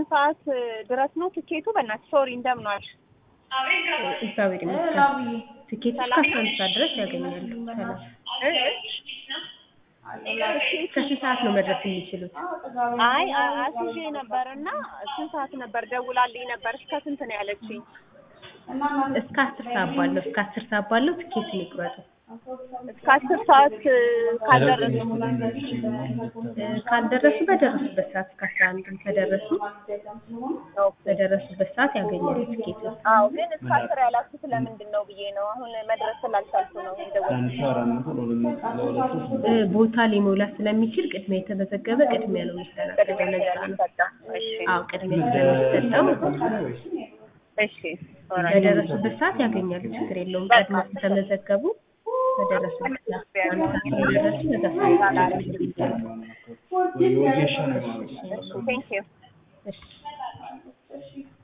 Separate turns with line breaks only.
ስንት ሰዓት ድረስ ነው ትኬቱ? በእናትሽ ሶሪ፣ እንደምን ዋልሽ?
እግዚአብሔር ይመስገን። ትኬት እስከ አስራ አንድ ሰዓት ድረስ ያገኛሉ። ሰላም። እስከ ስንት ሰዓት ነው መድረስ የሚችሉት?
አይ አ- አስይዤ ነበር እና ስንት ሰዓት ነበር ደውላልኝ ነበር። እስከ ስንት ነው ያለችኝ?
እስከ አስር ሰዓት ባለው እስከ አስር ሰዓት ባለው ትኬቱን ይቁረጡ።
እስከ አስር ሰዓት ካልደረሱ
እ፣ ካልደረሱ በደረሱበት ሰዓት እስከ አስራ አንድም ከደረሱ በደረሱበት ሰዓት ያገኛሉ ትኬቱን።
አዎ፣ ግን እስከ አስር ያላችሁት ለምንድን ነው ብዬ ነው። አሁን መድረስ ስላልቻልኩ ነው የደወልኩት።
እ፣ ቦታ ሊሞላ ስለሚችል ቅድሚያ የተመዘገበ ቅድሚያ ነው የሚስተናገደው። ለዛ ነው።
እሺ
አዎ ቅድሚያ ስለሚሰጠው
እሺ ኦልራይት።
በደረሱበት ሰዓት ያገኛሉ። ችግር የለውም። ቀድሞ ከተመዘገቡ በደረሱበት ሰዓት አንድ ሰዓት ስለደረሱ በዛ ሰዓት ያገኛሉ።
ቴንክ ዩ
እሺ